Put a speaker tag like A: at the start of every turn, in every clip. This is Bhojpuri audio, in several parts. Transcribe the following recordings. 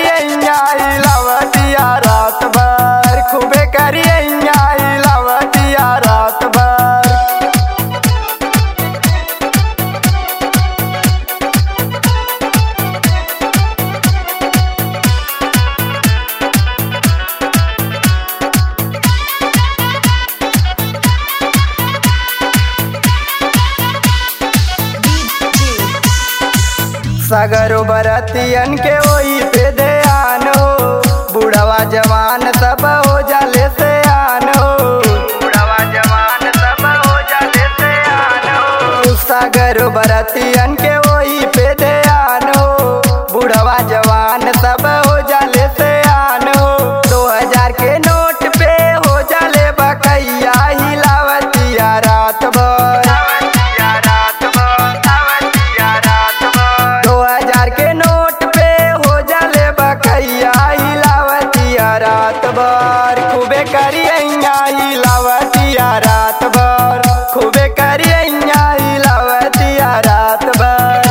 A: करियैया हिलावतिया रात भर खूबे करियैया हिलावतिया रात भर सगरो बरतियन के ओई पे ध्यान हो बुढ़वा जवान सब हो जाले से आन हो बुढ़वा जवान सब हो जाले से आन हो सगरो बरतियन के ओई पे ध्यान हो बुढ़वा जवान सब हो जाले से आन हो दो हजार के नोट पे हो जाले बकैया हिलावतिया रात भर दो हजार के नोट पे हो जाले बकैया हिलावतिया रात भर खूबे करियैया हिलावतिया रात भर खूबे करियैया हिलावतिया रात भर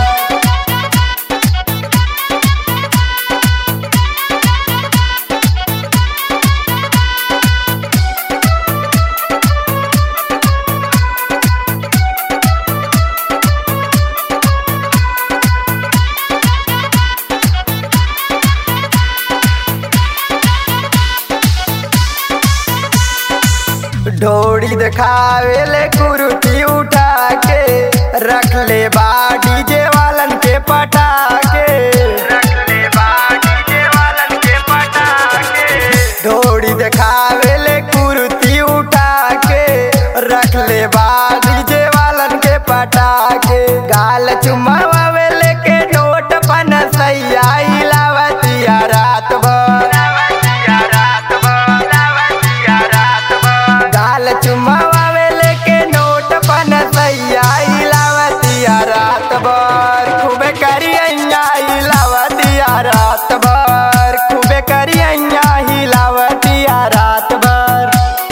A: ढोड़ी दिखावे ले कुर्ती उठा के रख ले बा डीजे वालन के पटा के रख ले बा डीजे वालन के पटा के ढोड़ी दिखावे ले कुर्ती उठा के रख ले बा डीजे वालन के पटा के गाल चुमावे ले के नोट पन सैया हिलावतिया रात भर गाल चुमावे लेके नोट पन सैया हिलावतिया रात भर खूबे करियैया हिलावतिया रात भर खूबे करियैया हिलावतिया रात भर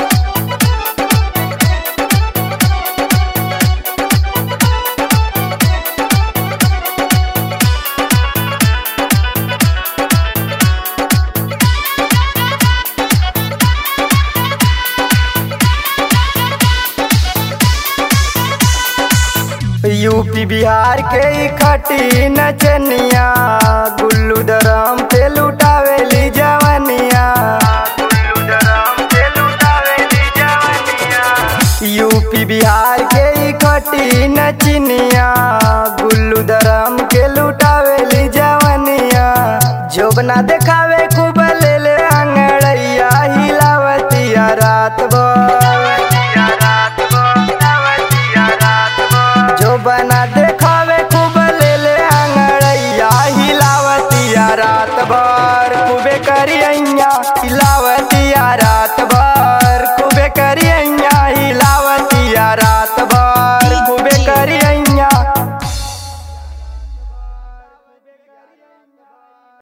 A: यूपी बिहार के ई खटी नचनिया गुल्लू दरम पे लुटावेली जवनिया यूपी बिहार के ई खटी नचनिया गुल्लू दरम के लुटावेली जवनिया जोबना देखावे खूब ले ले अंगड़ैया हिलावतिया रात भर जो बना देखावे खूब ले ले अंगड़ैया हिलावतिया रात भर खूबे करियैया हिलावत